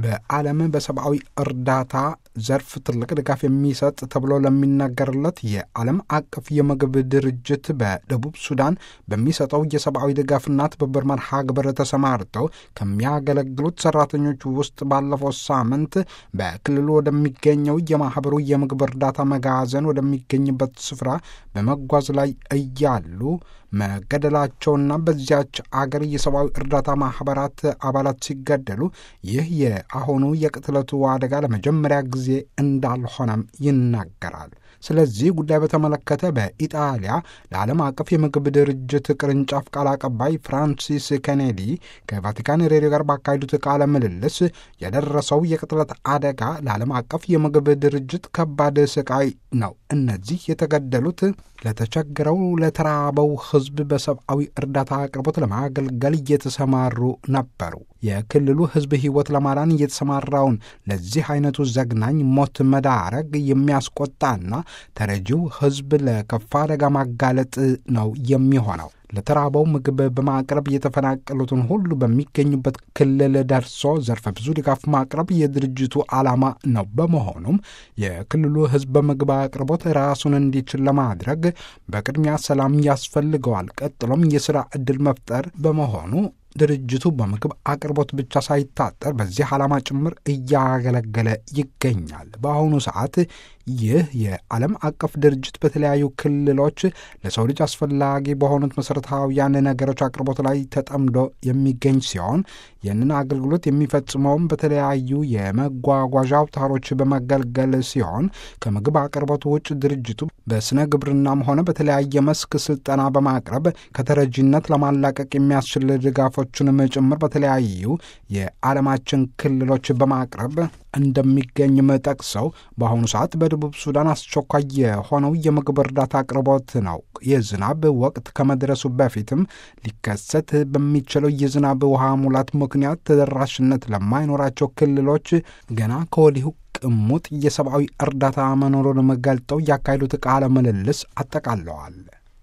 በዓለም በሰብአዊ እርዳታ ዘርፍ ትልቅ ድጋፍ የሚሰጥ ተብሎ ለሚነገርለት የዓለም አቀፍ የምግብ ድርጅት በደቡብ ሱዳን በሚሰጠው የሰብአዊ ድጋፍና ትብብር መርሃ ግብር ተሰማርተው ከሚያገለግሉት ሰራተኞች ውስጥ ባለፈው ሳምንት በክልሉ ወደሚገኘው የማህበሩ የምግብ እርዳታ መጋዘን ወደሚገኝበት ስፍራ በመጓዝ ላይ እያሉ መገደላቸውና በዚያች አገር የሰብአዊ እርዳታ ማህበራት አባላት ሲገደሉ ይህ የአሁኑ የቅትለቱ አደጋ ለመጀመሪያ ጊዜ እንዳልሆነም ይናገራል። ስለዚህ ጉዳይ በተመለከተ በኢጣሊያ ለዓለም አቀፍ የምግብ ድርጅት ቅርንጫፍ ቃል አቀባይ ፍራንሲስ ኬኔዲ ከቫቲካን ሬዲዮ ጋር ባካሄዱት ቃለ ምልልስ የደረሰው የቅጥለት አደጋ ለዓለም አቀፍ የምግብ ድርጅት ከባድ ስቃይ ነው። እነዚህ የተገደሉት ለተቸገረው ለተራበው ሕዝብ በሰብአዊ እርዳታ አቅርቦት ለማገልገል እየተሰማሩ ነበሩ። የክልሉ ሕዝብ ሕይወት ለማዳን እየተሰማራውን ለዚህ አይነቱ ዘግናኝ ሞት መዳረግ የሚያስቆጣና ተረጂው ሕዝብ ለከፋ አደጋ ማጋለጥ ነው የሚሆነው። ለተራበው ምግብ በማቅረብ የተፈናቀሉትን ሁሉ በሚገኙበት ክልል ደርሶ ዘርፈ ብዙ ድጋፍ ማቅረብ የድርጅቱ ዓላማ ነው። በመሆኑም የክልሉ ሕዝብ በምግብ አቅርቦት ራሱን እንዲችል ለማድረግ በቅድሚያ ሰላም ያስፈልገዋል። ቀጥሎም የሥራ ዕድል መፍጠር በመሆኑ ድርጅቱ በምግብ አቅርቦት ብቻ ሳይታጠር በዚህ ዓላማ ጭምር እያገለገለ ይገኛል። በአሁኑ ሰዓት ይህ የዓለም አቀፍ ድርጅት በተለያዩ ክልሎች ለሰው ልጅ አስፈላጊ በሆኑት መሠረታዊያን ነገሮች አቅርቦት ላይ ተጠምዶ የሚገኝ ሲሆን ይህንን አገልግሎት የሚፈጽመውም በተለያዩ የመጓጓዣ አውታሮች በመገልገል ሲሆን ከምግብ አቅርቦት ውጭ ድርጅቱ በስነ ግብርናም ሆነ በተለያየ መስክ ስልጠና በማቅረብ ከተረጂነት ለማላቀቅ የሚያስችል ድጋፎችንም ጭምር በተለያዩ የዓለማችን ክልሎች በማቅረብ እንደሚገኝም ጠቅሰው በአሁኑ ሰዓት በደቡብ ሱዳን አስቸኳይ የሆነው የምግብ እርዳታ አቅርቦት ነው። የዝናብ ወቅት ከመድረሱ በፊትም ሊከሰት በሚችለው የዝናብ ውሃ ሙላት ምክንያት ተደራሽነት ለማይኖራቸው ክልሎች ገና ከወዲሁ ቅሙጥ የሰብአዊ እርዳታ መኖሩን ገልጠው ያካሄዱት ቃለ ምልልስ አጠቃለዋል።